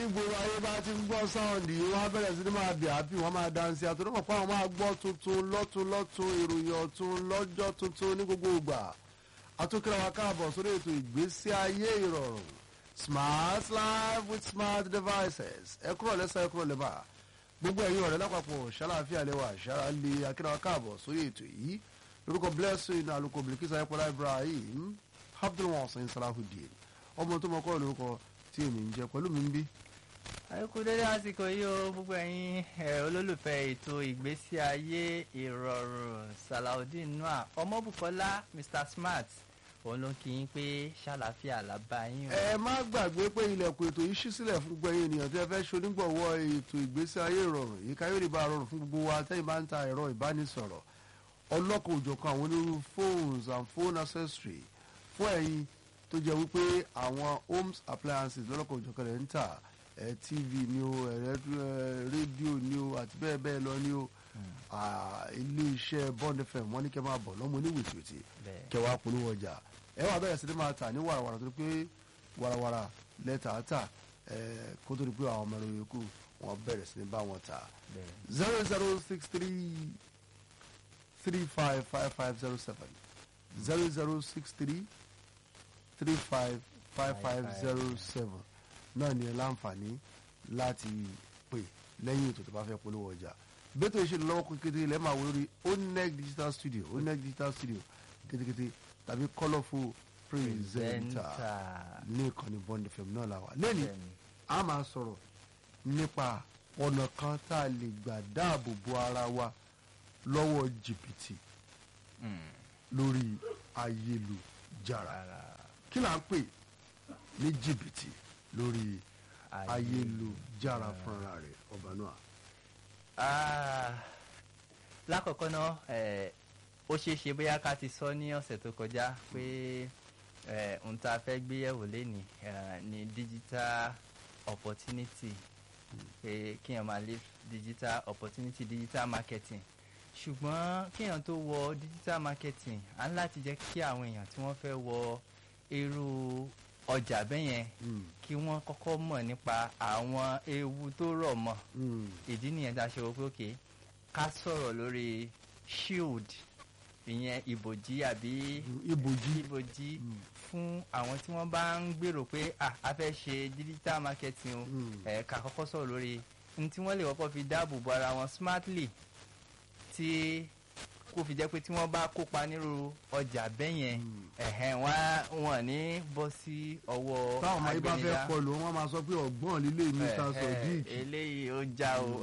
ní gbogbo ayé bá ti ń gbọ́ sáwọ̀ndì wọ́n á bẹ̀rẹ̀ sí ní máa bì àbí wọ́n máa dánsì àtúntò pọ̀ àwọn máa gbọ́ tuntun lọ́tun lọ́tun ìròyìn ọ̀tun lọ́jọ́ tuntun ní gbogbo ìgbà àtúnkìlọ̀ wa káàbọ̀ sórí ètò ìgbésí ayé ìrọ̀rùn smart life with smart devices ẹ kúrò lẹ́sẹ̀ ẹ kúrò lẹ́bà gbogbo ẹ̀yin ọ̀rẹ́ lápapọ̀ ṣàlàáfíà lẹ́wà ṣàrà lè akínà wa káàbọ̀ sórí ètò yìí lórúkọ blessing alukó bilikisa ayépọlá ibrahim abdulwasan salahudeen ọmọ tó mọ kọ́ lórúkọ tí èmi ń jẹ pẹ̀lú mi ń bí àìkú dédé àsìkò yìí o gbogbo ẹ̀yin ẹ̀ olólùfẹ́ ètò ìgbésí ayé ìrọ̀rùn salaudeen noah ọmọbùkọ́lá mr smart òun ló kí yín pé ṣàlàáfíà làbá yín o. ẹ má gbàgbé pé ilẹ̀kùn ètò yìí ṣí sílẹ̀ fún gbogbo ẹ̀yin ènìyàn tí ẹ fẹ́ ṣonígbọ̀wọ́ ètò ìgbésí ayé ìrọ̀rùn yìí ká yóò lè bá a rọrùn fún gbogbo wa tẹ́yìn bá ń ta ẹ̀rọ ìbánisọ̀rọ̀ ọlọ́kan òjọ̀kan àwọn onírúurú phones and phone accessory fún ẹ̀yin tó jẹ́ wípé àwọn homes appliances lọ́lọ́kan òjọ̀kan rẹ̀ ń tà ẹ̀ tv ni o ẹ̀ rédíò ni o àti bẹ́ẹ̀ bẹ́ẹ̀ lọ ni o ilé iṣẹ́ bond fm wọ́n ní kẹ́ máa bọ̀ lọ́mọ oníwètìwètì Bẹ́ẹ̀. kẹ́ wàá polówó ọjà ẹ wà bẹ̀rẹ̀ sí ni máa tà ní wàràwàrà tó pé wàràwàrà lẹ́tà tà ẹ̀ kó tó di pé àwọn ọmọ ẹ̀rọ yòókù wọ́n bẹ̀rẹ̀ sí ni bá wọn tà Bẹ́ẹ̀. zero zero six three three five five five zero seven zero zero six three three five five five zero seven náà ni ẹ láǹfààní láti pè lẹ́yìn ètò tó bá fẹ́ polówó ọjà bẹ́tò ìṣèlú lọ́wọ́ kékeré ilẹ̀ máa wọ lórí oneg digital studio oneg digital studio kétékété tàbí colourful presenter Presenter. ní ìkànnì bond fm náà la wà lẹ́nu Bẹ́ẹ̀ni. a máa sọ̀rọ̀ nípa ọ̀nà kan tá a lè gbà dáàbò bo ara wa lọ́wọ́ jìbìtì Mm. lórí ayélujára Ara kí là ń pè ní jìbìtì lórí ayélujára fúnra rẹ̀ ọba náà. Ah, lákọ̀ọ́kọ́ náà eh, ó ṣeé ṣe bóyá ká ti sọ ní ọ̀sẹ̀ tó kọjá pé eh, ohun tá a fẹ́ gbé yẹ̀wò lénìí eh, ni digital opportunity pé kéèyàn máa lé digital opportunity digital marketing ṣùgbọ́n kéèyàn tó wọ digital marketing á ní láti jẹ́ kí àwọn èèyàn tí wọ́n fẹ́ wọ irú ọjà bẹ́yẹn Mm, kí wọ́n kọ́kọ́ mọ̀ nípa àwọn ewu tó rọ̀ mọ́ mm, ìdí nìyẹn tá a ṣe wò pé òkè ká sọ̀rọ̀ lórí shield ìyẹn ìbòjí àbí ibòjì ìbòjí Mm. fún àwọn tí wọ́n bá ń gbèrò pé ah, a fẹ́ ṣe digital marketing o Mm. ẹ̀ ká kọ́kọ́ sọ̀rọ̀ lórí ní tí wọ́n lè kọ́kọ́ fi dáàbò bo ara wọn smartly tí kò fi jẹ́ pé tí wọ́n bá kópa nírú ọjà bẹ́yẹn Mm. ẹ̀hẹ́n wọ́n á- wọn ò ní bọ́ sí ọwọ́ táwọn ọmọ yìí bá fẹ́ agbẹnidá kọlù wọn máa sọ pé ọgbọ́n lílé mr sodiq eléyìí ó já o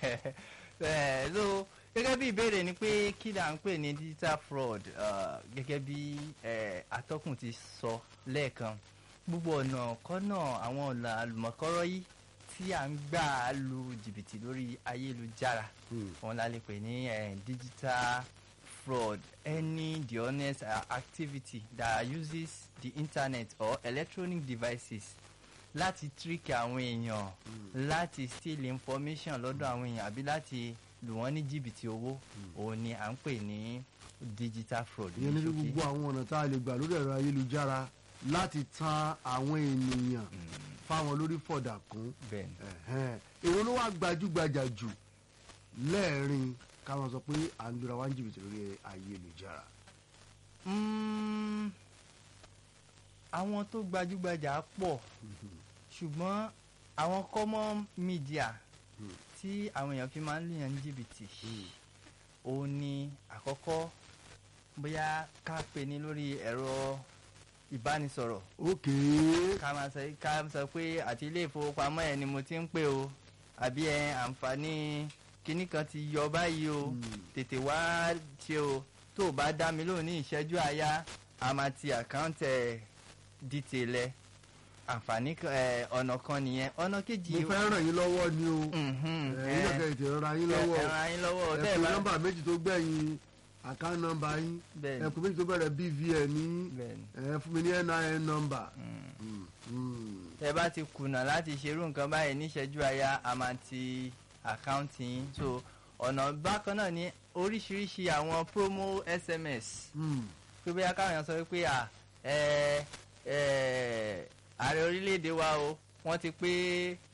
Eh, so gẹ́gẹ́ bí ìbéèrè ni pé kí là ń pè ní digital fraud uh, gẹ́gẹ́ bí eh, atọ́kùn ti sọ lẹ́ẹ̀kan gbogbo ọ̀nà kọ́nà àwọn ọ̀nà àlùmọ̀kọ́rọ́ yìí tí à ń gbà lu jìbìtì lórí ayélujára Mm. wọn la lè pè ní eh, digital fraud any dishonest uh, activity that uses the internet or electronic devices láti trick àwọn èèyàn láti steal information lọ́dọ̀ àwọn èèyàn àbí láti lù wọ́n ní jìbìtì owó òun ni à ń pè ní digital fraud ìyẹn ní ní ṣókí. gbogbo àwọn ọ̀nà tá a lè gbà lórí ẹ̀rọ ayélujára láti tan àwọn ènìyàn fáwọn lórí fọ̀dà kún bẹ́ẹ̀ ni Ẹ̀hẹ́n. èwo ló wá gbajúgbajà jù lẹ́ẹ̀rin káwọn sọ pé à ń lura wá ń jìbìtì lórí ayélujára. Mm, àwọn tó gbajúgbajà pọ̀ ṣùgbọ́n àwọn common media Mm. tí àwọn èèyàn fi máa ń lùyàn ní jìbìtì Mm. òun ni àkọ́kọ́ bóyá ká pè ní lórí ẹ̀rọ ìbánisọ̀rọ̀ ókè ká máa sọ ká sọ pé àti ilé ìfowópamọ́ ẹ̀ ni mo ti ń pè o àbí ẹ àǹfààní kinní kan ti yọ báyìí o Mm. tètè wá ṣe o tó o bá dá mi lóhùn ní ìṣẹ́jú àáyá a máa ti àkáǹtì ẹ̀ dìtẹ̀lẹ̀ àǹfààní kan- ẹ̀, ọ̀nà kan nìyẹn ọ̀nà kejì mo fẹ́ ràn yín lọ́wọ́ ni o Mhm, ẹ̀yin náà ẹ̀, kẹ́ ètò ìrora yín ẹ̀, lọ́wọ́ ẹ̀ ràn yín lọ́wọ́ ẹ bẹ́ẹ̀ pè bá nọ́mbà méjì tó gbẹ̀yìn àkáǹtì nọ́mbà yín bẹ́ẹ̀ ẹ ni, pè méjì tó bẹ̀rẹ̀ bvn ní bẹ́ẹ̀ ni. ẹ fún mi ní nin nọ́mbà. Mm. Mm, mm. tẹ bá ti kùnà láti ṣerú nǹkan báyìí níṣẹ́jú àyà a máa ti àkáǹtì yín so ọ̀nà bákan náà ní oríṣiríṣi àwọn promo sms Mm. pé bóyá káwọn èèyàn sọ wípé à ẹ ẹ ààrẹ orílẹ̀-èdè wa o wọ́n ti pé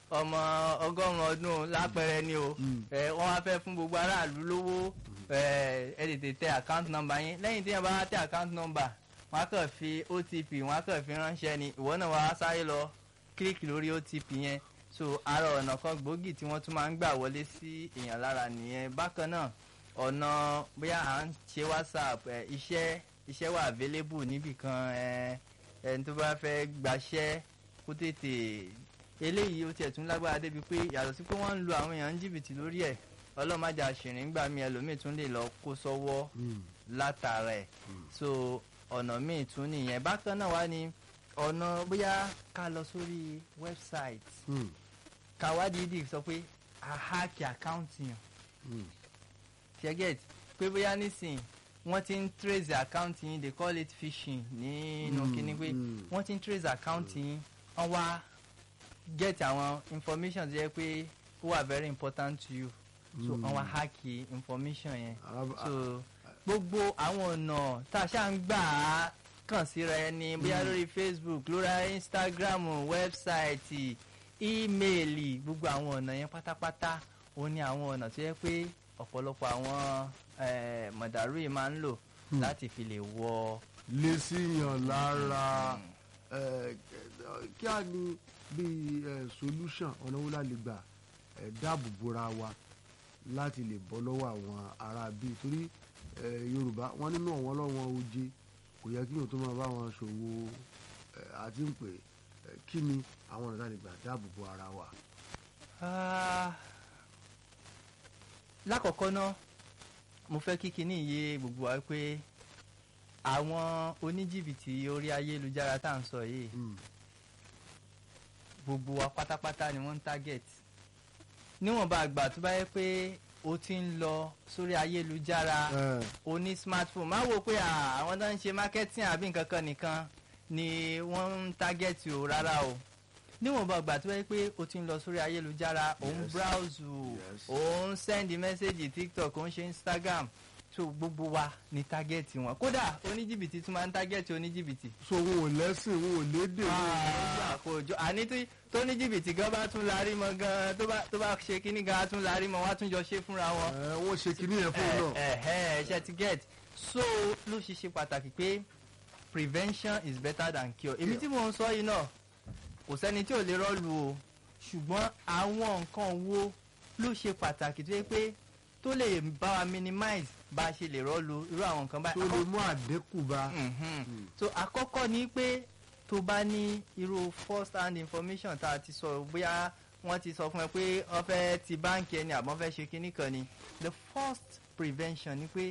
ọmọ ọgọ́rùn-ún ọdún lápẹẹrẹ ni o Mm. ẹ wọ́n wá fẹ́ fún gbogbo aráàlú lówó ẹ ẹ tètè tẹ account number yín lẹ́yìn tí yẹn bá tẹ account number wọ́n á kàn fi otp wọ́n á kàn fi ránṣẹ́ ni ìwọ náà wàá sáré lọ kílíkì lórí otp yẹn so ara ọ̀nà kan gbòógì tí wọ́n tún máa ń gbà wọlé sí èèyàn lára nìyẹn bákan náà ọ̀nà bóyá à ń ṣe whatsapp ẹ iṣẹ́ iṣẹ́ wà available níbìkan ẹ ẹni tó bá fẹ́ gbaṣẹ́ kó tètè eléyìí ó tiẹ̀ tún lágbára débi pé yàtọ̀ sí pé wọ́n ń lo àwọn èèyàn ní jìbìtì lórí ẹ̀ ọlọ́màjà ṣìrìn gbà mí ẹlòmíì tún lè lọ kó sọ́wọ́ Mm. látara ẹ̀ so ọ̀nà míì tún nìyẹn bákan náà wá ní ọ̀nà bóyá ká lọ sórí website Mm. ká wá dídì sọ pé a hack account yàn Mm. ṣẹ́gẹ̀t pé bóyá nísìn wọ́n ti ń trace account yín they call it phishing nínú Mm, kíní pé mm. wọ́n ti ń trace account yín wọ́n wá get àwọn information tó yẹ pé ó wà very important to you so Mm. wọ́n wá hack information yẹn Arab- so gbogbo àwọn ọ̀nà tá a ṣáà ń gbà á kàn síra ẹni bóyá lórí facebook lórí instagram wẹ́bsáìtì ímeèlì gbogbo àwọn ọ̀nà yẹn pátápátá òun ni àwọn ọ̀nà tó yẹ pé ọ̀pọ̀lọpọ̀ àwọn eh, mọ̀dàrú yìí máa ń lò Hmm. láti fi lè wọ. lé síyàn lára ẹ, ẹ, kí á ní bíi ẹ, solution ọ̀nà wo la lè gbà ẹ, dáàbò bora wa láti lè bọ́ lọ́wọ́ àwọn ará bíi torí ẹ, yorùbá wọn nínú ọ̀wọ́n lọ́wọ́ oje kò yẹ kí yóò tó máa bá wọn ṣòwò ẹ, àti ń pè ẹ, kí ni àwọn ọ̀nà tá a lè gbà dáàbò bo ara wa. Ah, lákọ̀ọ́kọ́ náà mo fẹ́ kí kinní yé gbogbo wa pé àwọn oníjìbìtì orí ayélujára tá à ń sọ yìí Mm. gbogbo wa pátápátá ni wọ́n ń target níwọ̀nba àgbà tó bá yẹ pé o ti ń lọ sórí ayélujára ẹ, o ní smartphone má wo pé à, àwọn tó ń ṣe marketing àbí nǹkan kan nìkan ni wọ́n ń target o rárá o níwọ̀nba àgbà tó bá yẹ pé o ti ń lọ sórí ayélujára o ń Yes. browse o Yes. o ń send message tiktok o ń ṣe instagram so gbogbo wa ni target wọn kódà oníjìbìtì tún máa ń target oníjìbìtì so wọn ò lẹ́sìn wọn ò lédè wọn ò lọ́gbà. àkójọ àní tí tó ní jìbìtì gan bá tún larí mọ gan tó bá tó bá ṣe kíní gan á tún larí mọ wá tún jọ ṣe fúnra wọn. ẹ, wọ́n ṣe kinní yẹn fún un náà. ẹ ẹ ẹ ṣe ti get so ló ṣe ṣe pàtàkì pé prevention is better than cure èmi tí mò ń sọ yìí náà kò sẹ́ni tí ò lè rọ́ọ̀lù o ṣùgbọ́n àwọn nǹkan wo ló ṣe pàtàkì tó yẹ pé tó lè bá wa minimize bá a ṣe lè rọ́ọ̀lù irú àwọn nǹkan tó báyìí. lè mú àdínkù bá. Mhm. so àkọ́kọ́ ni pé tó bá ní irú first hand information tá a ti sọ bóyá wọ́n ti sọ fún ẹ pé wọ́n fẹ́ ti báǹkì ẹni àbọ̀ fẹ́ ṣe kinní kan ni the first prevention ni pé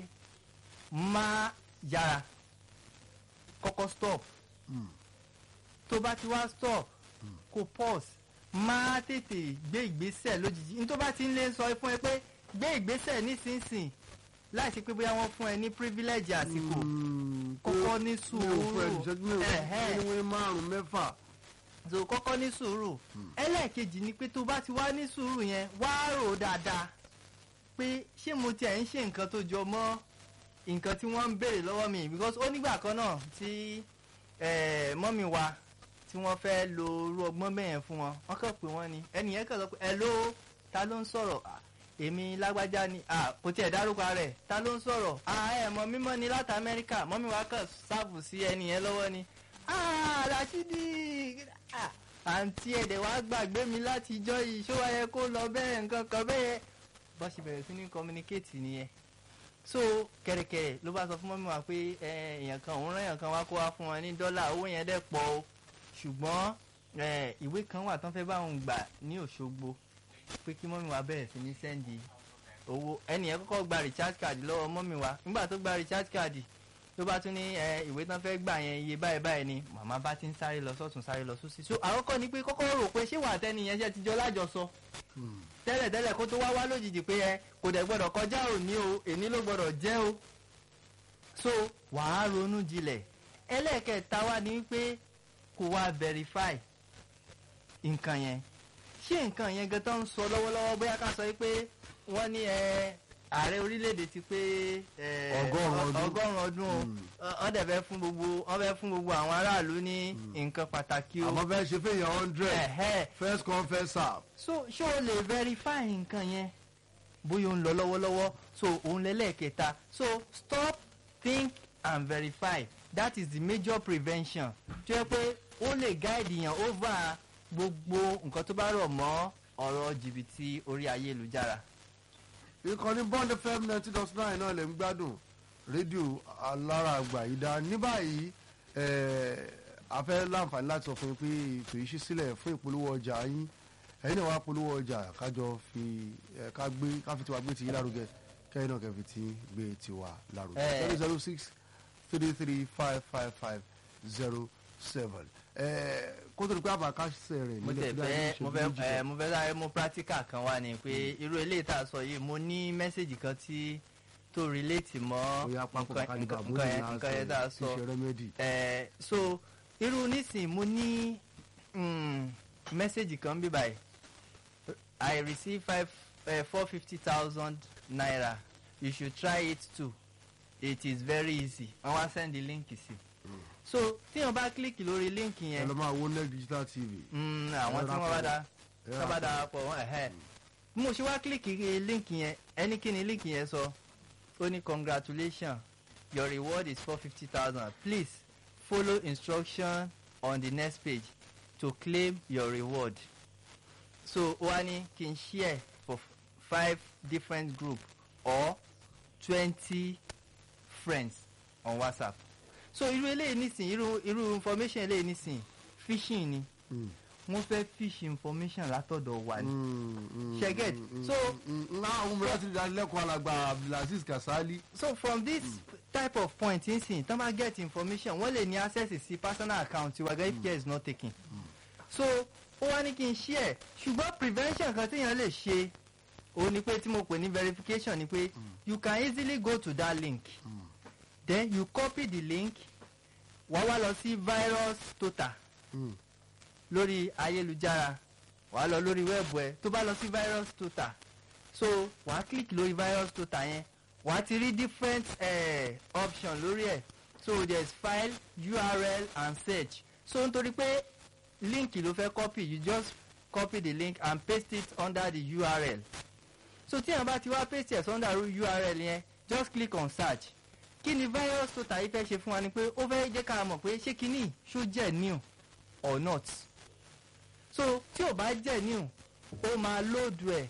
má yára kọ́kọ́ stop Mm. tó bá ti wá stop kó pause má tètè gbé ìgbésẹ̀ lójijì ní tó bá ti ń lé sọ fún ẹ pé gbé ìgbésẹ̀ nísinsìnyí láì ṣe pé bóyá wọ́n fún ẹ ní privilege àsìkò Mm, kọ́kọ́ ní mi ò fún ẹ sùúrù ìṣẹ́jú mẹ́rin Ẹ̀hẹ́. ẹni wọ́n márùn-ún mẹ́fà. so kọ́kọ́ ní sùúrù ẹlẹ́ẹ̀kejì ni pé tó bá ti wá ní sùúrù yẹn wá rò dáadáa pé ṣé mo tiẹ̀ ń ṣe nǹkan tó jọ mọ́ nǹkan tí wọ́n ń béèrè lọ́wọ́ mi because ó nígbà kan náà tí eh, mọ́mì wa tí wọ́n fẹ́ lo irú ọgbọ́n bẹ́yẹn fún wọn wọ́n kàn pé wọ́n ni ẹnì yẹn kàn sọ pé hello ta ló ń sọ̀rọ̀ "Ah, èmi lágbájá ni ah, kò tiẹ̀ dárúkọ rẹ̀ ta ló ń sọ̀rọ̀ "Ah, ẹ̀ mọ̀ mímọ́ ni láti amẹ́ríkà mọ́mì wa kàn sáàbù sí ẹnì yẹn lọ́wọ́ ni ah Rashidi ah, àǹtí ẹ̀dẹ̀ wàá gbàgbé mi láti ijọ́ yìí ṣó wáyé kó lọ bẹ́ẹ̀ nǹkan kan bẹ́ẹ̀ bọ́ ṣe bẹ̀rẹ̀ sí ní communicate nìyẹn so kẹ̀rẹ̀kẹ̀rẹ̀ ló bá sọ fún mọ́mí wa pé ẹ, èèyàn kan òun rán èèyàn kan wá kó wá fún wọn ní dọ́là owó yẹn dẹ̀ pọ̀ o ṣùgbọ́n ẹ, ìwé kan wà tán fẹ́ bá òun gbà ní Òṣogbo pé kí mọ́mí wa bẹ̀rẹ̀ sí ní sẹ́ndì owó ẹnìyẹn kọ́kọ́ gba recharge card lọ́wọ́ mọ́mí wa nígbà tó gba recharge card ló bá tún ní ẹ, ìwé tán fẹ́ gbà yẹn iye báyìí báyìí ni màmá bá ti ń sáré lọ sọ́tún sáré lọ sósì so àkọ́kọ́ ni pé kọ́kọ́ rò pé ṣé wà á tẹ́ni yẹn ṣe ti jọ lájọsọ Mm. tẹ́lẹ̀tẹ́lẹ̀ kó tó wá wá lójijì pé ẹ kò dẹ̀ gbọ́dọ̀ kọjá òní o èní ló gbọ́dọ̀ jẹ́ o so wàá ronú jinlẹ̀ ẹlẹ́ẹ̀kẹta wá ní pé kó wá verify nǹkan yẹn ṣé nǹkan yẹn gan tó ń sọ lọ́wọ́lọ́wọ́ bóyá ká sọ pé wọ́n ní ẹ ààrẹ orílẹ̀-èdè ti pé eh, Ọgọ́rùn-ún ọdún. ọgọ́rùn-ún ọdún o. Mm. Ọ- wọ́n dẹ̀ fẹ́ fún gbogbo wọ́n fẹ́ fún gbogbo àwọn aráàlú ní nǹkan pàtàkì o. àmọ́ fẹ́ ṣe fẹ́yàn hundred Ẹ̀hẹ́. first come first serve. so ṣé o lè verify nǹkan yẹn bóyá ó ń lọ lọ́wọ́lọ́wọ́ so òun lẹ́lẹ́kẹta so stop think and verify that is the major prevention tó yẹ pé ó lè guide yàn over gbogbo nǹkan tó bá rọ̀ mọ́ ọ̀rọ̀ jìbìtì orí ayélujára. ìkànnì bond fm ninety dot nine náà lè ń gbádùn rédíò alára àgbà yìí dá ní báyìí eh, a fẹ́ láǹfààní láti sọ fún yín pé ètò yìí ṣí sílẹ̀ fún ìpolówó ọjà yín ẹ̀yin náà wá polówó ọjà kájọ fi eh, ká gbé ká fi tiwa gbé tiyín lárugẹ kẹ́yìn náà kẹ́fi tí gbé tiwa lárugẹ Eh. zero zero six three three five five five zero seven kó tó di pé àbàkásẹ̀ rẹ̀ mo tẹ̀ fẹ́ mo fẹ́ ẹ mo fẹ́ sáré mú practical kan wá ni pé irú eléyìí tá a sọ yìí mo ní mẹ́sẹ̀gì kan tí tó relate mọ́ bóyá pápá nǹkan kálíbà nǹkan- nǹkan yẹn nǹkan yẹn tá a sọ. ṣe rẹ́mẹ́dì. Eh, so irú nísìn mo ní mm, mẹ́sẹ̀gì kan bí báyìí I receive five uh, four fifty thousand naira you should try it too it is very easy wọ́n wá send the link sí so tíyàn bá click lórí link ẹ yẹn lọ máa wo net digital tv. mm, àwọn tí wọ́n bá da Ẹ tí wọ́n bá rà da pọ̀ wọ́n ẹ̀hẹ́ bí mo ṣe wá click link yẹn ẹni kí ni link yẹn sọ ó ní congratulations your reward is four fifty thousand please follow instruction on the next page to claim your reward so ó wá ní kí n share for five different group or twenty friends on whatsapp so irú eléyìí nísìnyí irú irú information eléyìí nísìnyí phishing ni Mm. wọ́n fẹ́ fish information látọ̀dọ̀ wa ni. Mm, mm, Ṣe get? mm, mm, So- mm, mm, náà àwọn mìíràn ti dá lẹ́kọ̀ọ́ alàgbà abdulaziz kasali. so from this type of point nsìn tán bá get information wọ́n lè ní access sí personal account tiwa gan if care is not taken so ó wá ní kí n share ṣùgbọ́n prevention kan téèyàn lè ṣe òun ni pé tí mo pè ní verification ni pé you can easily go to that link then you copy the link wá wá lọ sí virus total Mm. lórí ayélujára wàá lọ lórí wẹ́ẹ̀bù ẹ tó bá lọ sí virus total so wàá click lórí virus total yẹn wàá ti rí different eh, option lórí ẹ so there is file url and search so nítorí pé link ló fẹ́ copy you just copy the link and paste it under the url so tí àwọn bá ti wá paste it under url yẹn just click on search kí ni virus total yìí fẹ́ ṣe fún wa ni pé ó fẹ́ jẹ́ ká mọ̀ pé ṣé kíní ṣó jẹ́ new or not so tí ò bá jẹ́ new ó máa lóòdù ẹ̀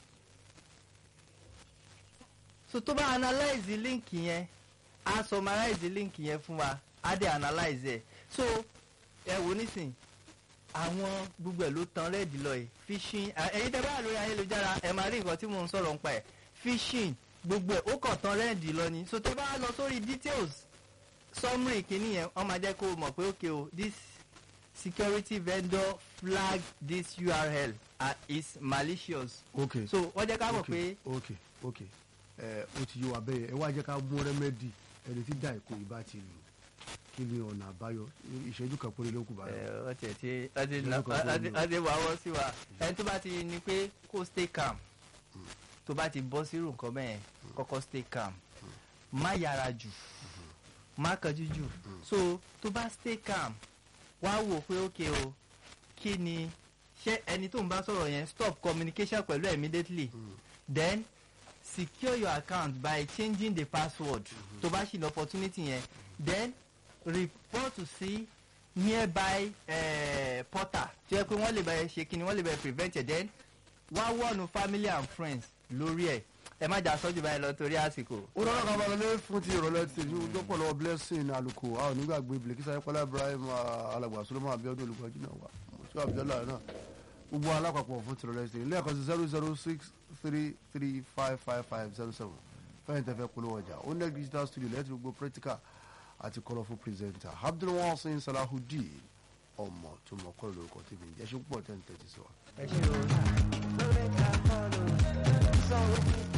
so tó bá analyze link yẹn á summarize link yẹn fún wa á dẹ̀ analyze ẹ̀ so ẹ wò nísìn àwọn gbogbo ẹ̀ ló tan rẹ́ẹ̀dì lọ yìí phishing à, ẹ̀yin tẹ́ bá wà lórí ayélujára ẹ máa rí nǹkan tí mò ń sọ̀rọ̀ nípa ẹ̀ phishing gbogbo ẹ̀ ó kàn tan rẹ́ẹ̀dì lọ ni so tẹ́ bá lọ sórí details summary kìíní yẹn wọ́n máa jẹ́ kó o mọ̀ pé okay o this security vendor flag this url uh, is malicious ok so wọ́n jẹ́ ká mọ̀ ok pé ok ok ẹ o ti yọ wa bẹ́ẹ̀ ẹ wá jẹ́ ká mú rẹ́mẹ́dì ẹni tí dá ìkó yìí bá ti lù kí ni ọ̀nà àbáyọ ìṣẹ́jú kan péré ló kù báyọ̀. ẹ, wọ́n tiẹ̀ ti wọ́n ti Ìṣẹ́jú na- kan wọ́n ti- fún mi. wọ́n ti wà wọ́n sí wa ẹni tó bá ti ní pé kó stay calm tó bá ti bọ́ sírù nǹkan bẹ́ẹ̀ kọ́kọ́ stay calm má yára jù má kánjú jù so tó bá stay calm wá wò pé ok o kí ni ṣé ẹni tó ń bá sọ̀rọ̀ yẹn stop communication pẹ̀lú ẹ̀ immediately then secure your account by changing the password tó bá ṣì ní opportunity yẹn then report to sí nearby uh, portal tó yẹ pé wọ́n lè bẹ̀rẹ̀ ṣe kí ni wọ́n lè bẹ̀rẹ̀ prevent it then wá wọ́ọ̀nù family and friends lórí ẹ̀ ẹ má jà sọ́jú báyìí lọ torí àsìkò. ó lọ́nà kan balẹ̀ lé fún ti ìrọ̀lẹ́ ti ní ojú pọ̀ lọ́wọ́ blessing aluko a ò nígbàgbé bilekisa ayépọ́lá ibrahim ah, alàgbà solomon abiodun olùkọ́jú náà wà mọ̀tò abiola náà gbogbo alápapọ̀ fún ti ìrọ̀lẹ́ ti ilé ẹ̀kọ́ sí zero zero six three three five five five zero seven fẹ́yìn tẹ́fẹ́ polówó ọjà oneg digital studio lẹ́tí gbogbo practical àti colourful presenter abdulwasin salahudeen ọmọ tó mọ kọ́ lórúkọ tèmi jẹ́ ṣe púpọ̀ tẹ́ ń tẹ́tí sí wa. ẹ ṣe o.